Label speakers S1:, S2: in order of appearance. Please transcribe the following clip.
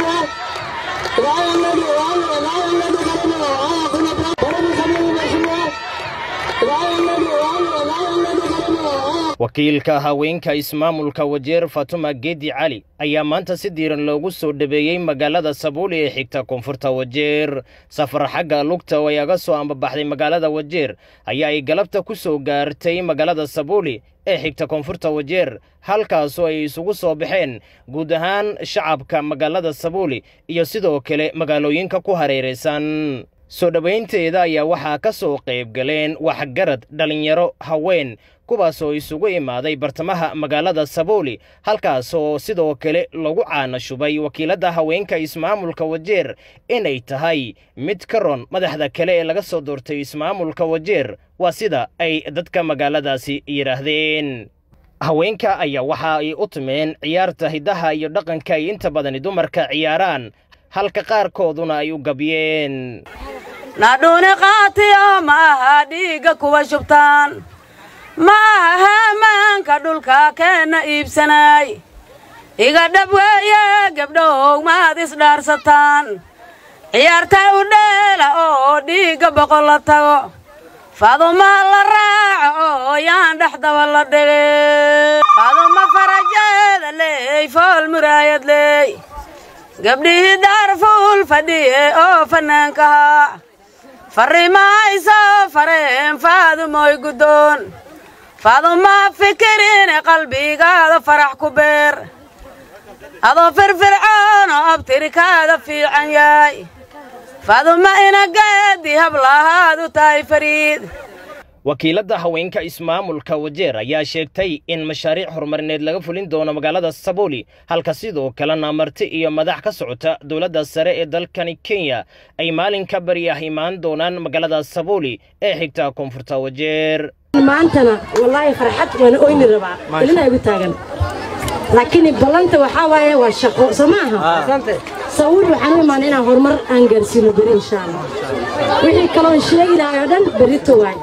S1: mheshimiwa raayalladi raayalladi karimo aya kuna karibu samii mheshimiwa raayalladi raayalladi karimo aya
S2: wakiilka haweenka ismaamulka wajeer fatuma geedi cali ayaa maanta si diiran loogu soo dhabeeyey magaalada sabuuli ee xigta koonfurta wajeer safar xagga lugta oo ay aga soo ambabaxday magaalada wajeer ayaa ay galabta ku soo gaartay magaalada sabuuli ee xigta koonfurta wajeer halkaasoo ay isugu soo baxeen guud ahaan shacabka magaalada sabuuli iyo sidoo kale magaalooyinka ku hareeraysan soo dhowaynteeda ayaa waxaa ka soo qayb galeen waxgarad dhallinyaro haween kuwaasoo isugu imaaday bartamaha magaalada sabuuli halkaasoo sidoo kale lagu caana shubay wakiiladda haweenka ismaamulka wajeer inay tahay mid ka ron madaxda kale ee laga soo doortay ismaamulka wajeer waa sida ay dadka magaaladaasi yidhaahdeen haweenka ayaa waxa ay u timeen ciyaarta hiddaha iyo dhaqanka ay inta badani dumarka ciyaaraan halka qaarkooduna ay u gabyeen
S3: nadhuuni qaatiyo ma aha dhiigga kuwa shubtaan ma aha hamaanka dhulka keenna iibsanaay iga dhab weeye gebdhow maad isdhaarsataan ciyaartay u dheela oo dhiigga boqol la tago fadumaha la raaco oo yaan dhexdaba la dhigay faduma farajeeda leey fool muraayad leey gabdhihii daarfuul fadhiye oo fannaankahaa farrimahayso fareen faadumoy guddoon faaduma fikirine qalbigaada farax ku beer adoo firfircoon oo abtirikaada fiican yahay faaduma inageedi hablahaadu tahay fariid
S2: wakiiladda haweenka ismaamulka wajeer ayaa sheegtay in mashaariic horumarineed laga fulin doono magaalada sabuuli halka sidoo kalena marti iyo madax ka socota dowladda sare ee dalkani kenya ay maalinka bari ah imaan doonaan magaalada sabuuli ee xigta koonfurta wajeer
S4: maantana wallaahi farxad waana oyni rabaa ilina igu taagan laakiin ballanta waxaa waaye waa shaqo soo ma aha sawir waxaan u imaanay inaan horumar aan gaarsiino beri insha allah wixii kaloon sheegi lahay oo dhan berrito waay